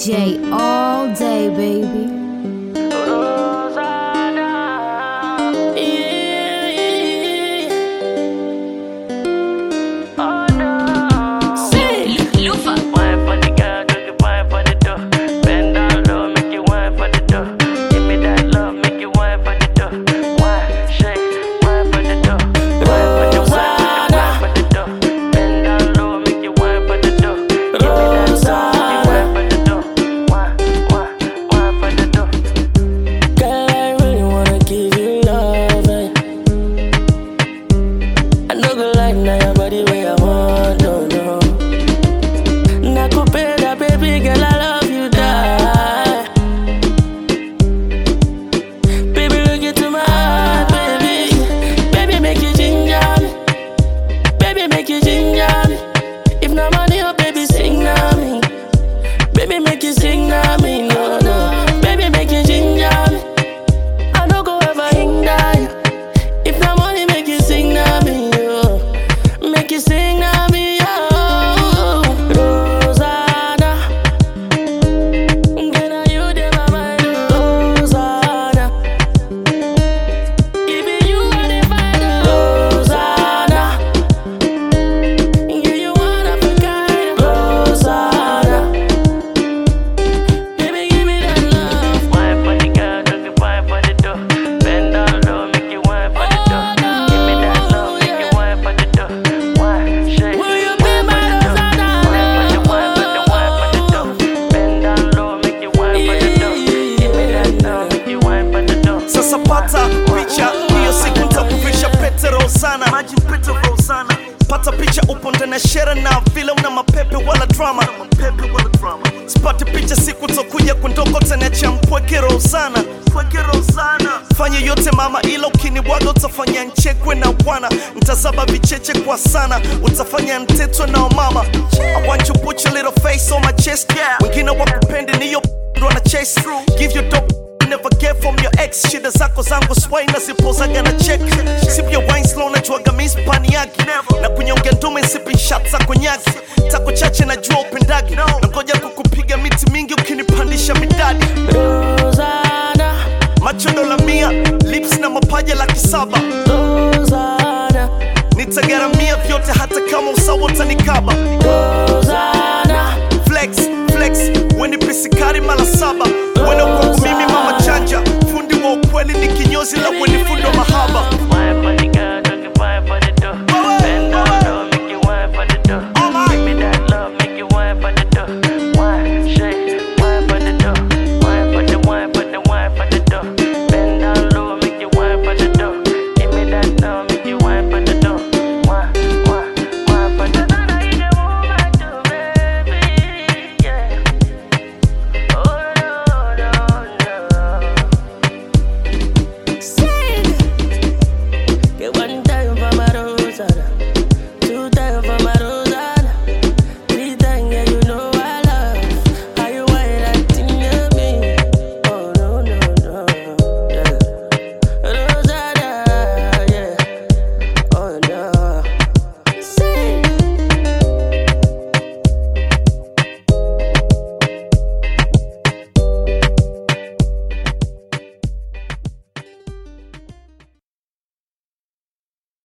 DJ all day, baby. Lufa. Wine for the girl, do the wine for the dough. Bend down low, make you wine for the dough. Give me that love, make you wine for the dough. Wine, shake, wine for the dough. Wine for the wine, wine for the dough. Bend down low, make you wine for the dough. Give me that love, make you wine for the dough. Wine, wine, wine for the dough. Girl, I really wanna give you love. eh. I know good life now your body where I want, no, no. Nakupenda, baby girl, I love you, die. Baby, look into my heart, baby. Baby, make you ginger me. Baby, make you ginger me. If no money, oh, baby, sing na me. Baby, make you sing na me, no, no. Baby, make you ginger me. I don't go ever hinder you. If no money, make you sing na me, yo. Make you sing na me, yo. Rosanna. Girl, now you dey my mind, Rosanna. Even you are the find, Rosanna. Yeah, you one of a kind, Rosanna. Baby, give me that love. Wine for the girl, do the wine for the dough. Bend down low, make you wine for the dough. Give me that love, make you wine for the dough. Wine, shake, Will you wine be for my the dough. Wine for the wine for the wine for the dough. Bend down low, make you wine for the dough. Give me that love, make you wine for the dough. Sasa pata picha hiyo siku nitakuvisha pete Rosana, maji pete Rosana. Pata picha upo ndani ya shere na vile una mapepe wala drama, mapepe wala drama. Sipati picha siku tokuja kundoko taniacha mpweke Rosana, mpweke Rosana. Fanya yote mama, ila ukinibwaga utafanya nchekwe na bwana, nitazaba vicheche kwa sana, utafanya ntetwe na mama. I want you put your little face on my chest, yeah. Wengine wakupende niyo ndo na chase through, give you dope never get from your ex shida zako zangu swai na zipozaga na check sip your wine slow najuaga mispani yake na kunyonga ndume sipi shot za konyaki tako chache najua upendagi na ngoja kukupiga miti mingi ukinipandisha midadi Rosanna, macho dola mia lips na mapaja laki saba Rosanna, nitagaramia vyote hata kama usawa utanikaba Rosanna, flex flex weni pisikari mala saba wena kwangu mimi mama chanja fundi wa ukweli ni kinyozi la weni fundo